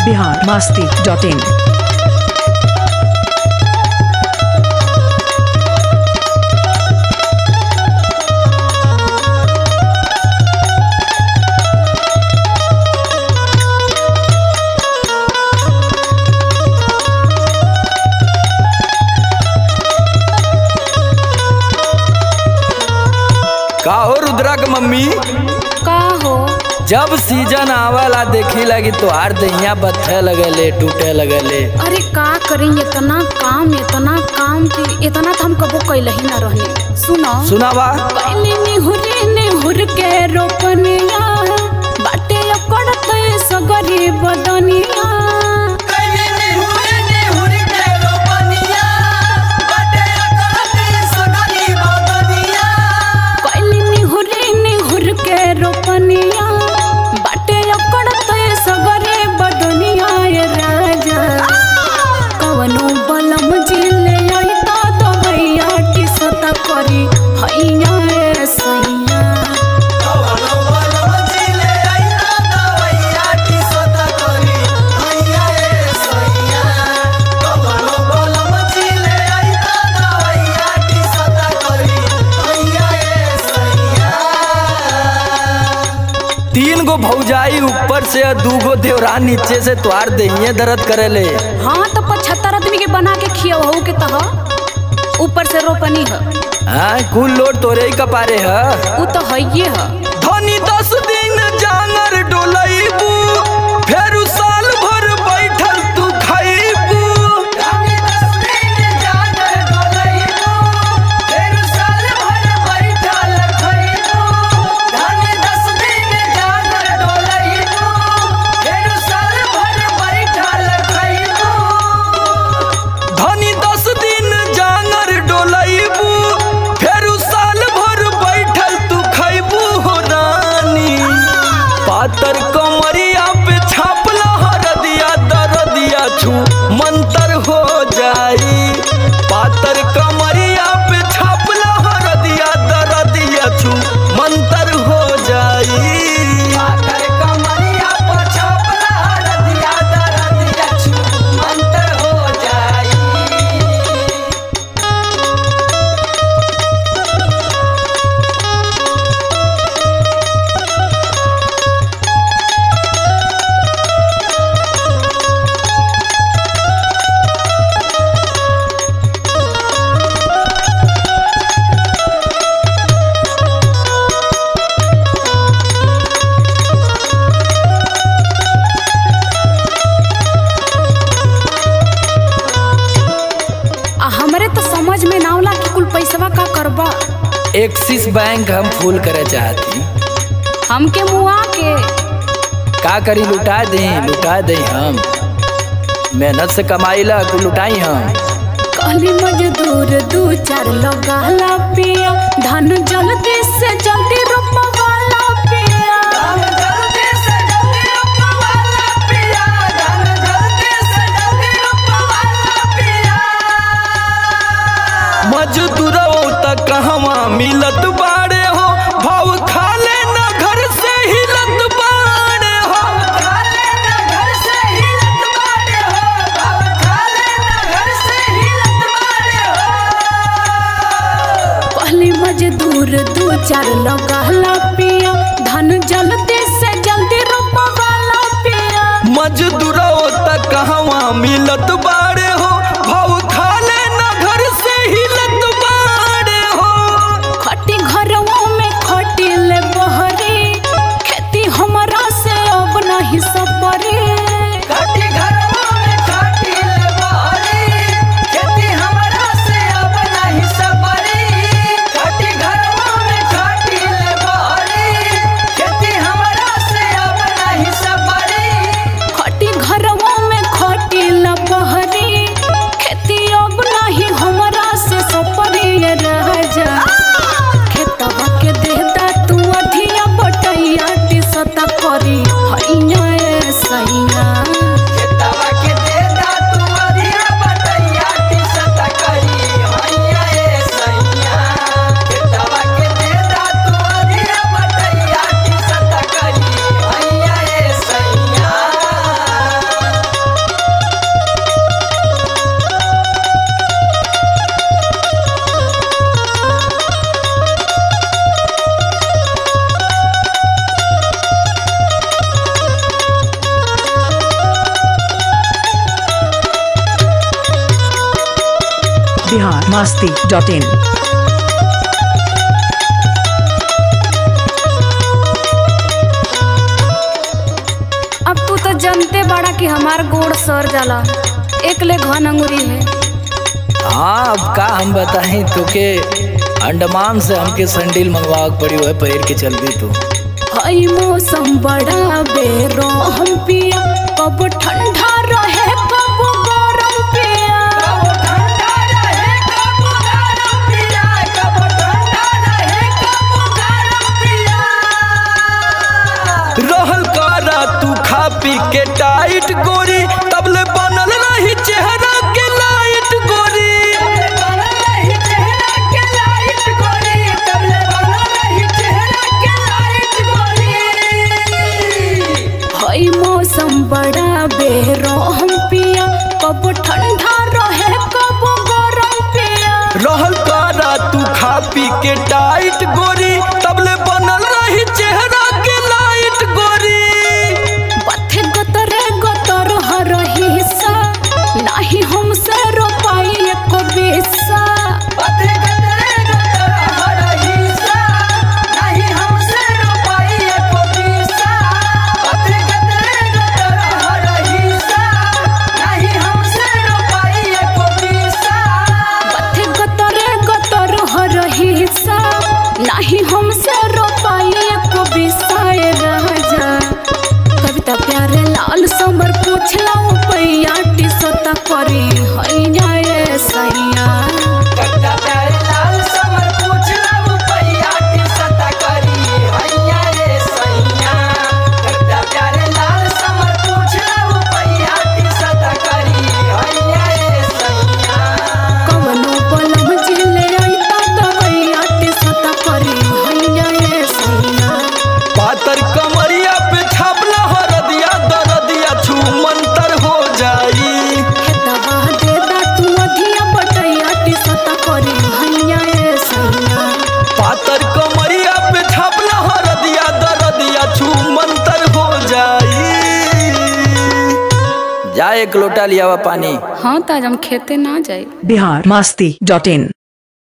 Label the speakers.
Speaker 1: Bihar Masti dot in
Speaker 2: का हो रुद्रा के मम्मी
Speaker 3: का हो
Speaker 2: जब सीजन आवाला देखी लगी तोहार दहिया बथे लगले टूटे लगले
Speaker 3: अरे का करें इतना काम इतना काम कि इतना तो हम कबो कैल ही ना रहने सुनो
Speaker 2: सुनावा
Speaker 3: कैली निहुरी निहुर के रोपनिया बाटे लकड़त सगरी बदनिया कैली निहुरी निहुर के रोपनिया बाटे लकड़त सगरी बदनिया ये राजा कवनो बलम जिले आई तो दवैया टिसत करी हैया ए सैया
Speaker 2: तीन गो भौजाई ऊपर से और दू गो देवरान नीचे से तोहार दहिया दर्द करेले
Speaker 3: हाँ तो पचहत्तर आदमी के बना के खियाओ के तह ऊपर से रोपनी है
Speaker 2: हाँ कुल लोड तोरे ही कपारे है
Speaker 3: उ तो हइये है
Speaker 2: धनी दस दिन जांगर डोलैबू फेर साल भर बैठल तू खैबू धनी दस दिन जांगर डोलैबू फेर साल भर बैठल तू खैबू हो रानी पातर कमरिया पे छापला हरदिया दरदिया छू मंतर हो जाई पातर कमरिया पे छापला हरदिया दरदिया छू मंतर हो जाई पातर कमरिया पे छापला हरदिया दरदिया छू मंतर हो जाई
Speaker 3: आ हमरे तो समझ में ना आवला कि कुल पैसवा का करबा
Speaker 2: एक्सिस बैंक हम फूल करे चाहती
Speaker 3: हमके मुआ के
Speaker 2: का करी लुटा दे लुटा दे हम मेहनत से कमाई ला कुल लुटाई हम
Speaker 3: कहली मजदूर दू चार लगाला पिया धान जल्दी से जल्दी रोपवाला पिया
Speaker 2: मजदूरो तक कहवा मिलत बाड़े हो भाव खाले न घर से हिलत बाड़े हो
Speaker 3: कहली मजदूर दू चार लगाला पिया धान जल्दी से जल्दी रोपवाला पिया
Speaker 2: मजदूरो तक कहवा मिलत बाड़े हो भाव खाले न घर से हिलत बाड़े हो
Speaker 3: खटी घरवा में खटी ले बहरी खेती हमरा से अब नहीं सपरी
Speaker 2: काटी घरवा में काटी ले बहरी खेती हमरा से अब नहीं सबरी काटी घरवा में काटी ले बहरी खेती हमरा से अब नहीं सबरी
Speaker 3: खटी घर
Speaker 1: masti dot in.
Speaker 3: अब तू तो जानते बड़ा कि हमार गोड़ सर जाला एक ले घन अंगुरी है
Speaker 2: हाँ अब का हम बताएं तोके अंडमान से हमके संडील मंगवा के पड़ी हुए पैर के चल भी तू
Speaker 3: हई मौसम बड़ा बेरो हम पिया कब ठंडा रहे कब गरम पिया
Speaker 2: रहल कारा तू खा पी के टाइट गोरी तबले बनल रही चेहरा के लाइट गोरी
Speaker 3: हई मौसम बड़ा बेरो हम पिया कब ठंडा रहे कब गरम पिया
Speaker 2: रहल कारा तू खा पी के टाइट गोरी तबले बनल रही चेहरा के लाइट गोरी
Speaker 3: बथे गतरे गतर हर हिस्सा नाही हमसे रोपाई एक बेसा बथे गतरे गतर हर हिस्सा नाही हमसे रोपाई एक बेसा ए राजा कविता प्यारे लाल समर पूछला पैया टिसता करी हैया ए सैया कवनो बलम जिले आइता दवैया टिसता करी हैया ए सैया
Speaker 2: पातर कमरिया पे छापला हरदिया दरदिया छू मंतर हो जाई
Speaker 3: हे दवा दे दा तू अधिया बटैया टिसता करी हैया ए सैया
Speaker 2: पातर कमरिया पे छापला हरदिया दरदिया छू मंतर हो जाई जा एक लोटा लिया पानी
Speaker 3: हाँ ताज हम खेते ना जाए
Speaker 1: Bihar masti dot in.